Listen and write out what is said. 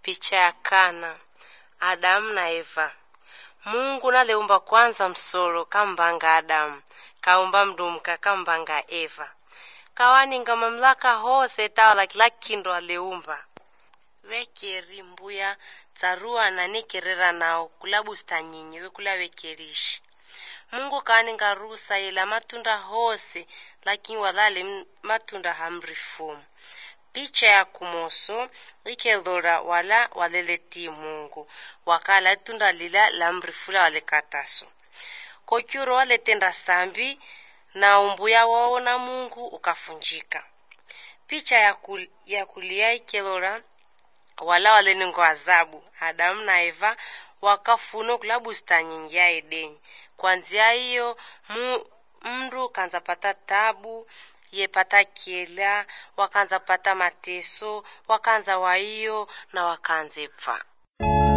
Picha ya kana Adamu na Eva. Mungu naleumba kwanza msolo kambanga Adamu kaumba mdumka kambanga Eva kawaninga mamlaka hose tawala kila kindu aleumba wekeri mbuya tsarua na nikerera nao kula bustanyinyi wekula wekerishi Mungu kawaninga rusa ila matunda hose lakini walale matunda hamrifumu picha ya kumoso ikelora wala waleleti Mungu wakala tunda lila la mrifula walekataso kokyuro waletenda sambi na umbuya wao na Mungu ukafunjika picha ya, kul, ya kulia ikelora wala walenengo azabu Adamu na Eva wakafuno kula bustani ya Edeni kwanzia hiyo mndu kanza pata tabu yepata kiela wakanza pata mateso wakanza waiyo na wakanze pfa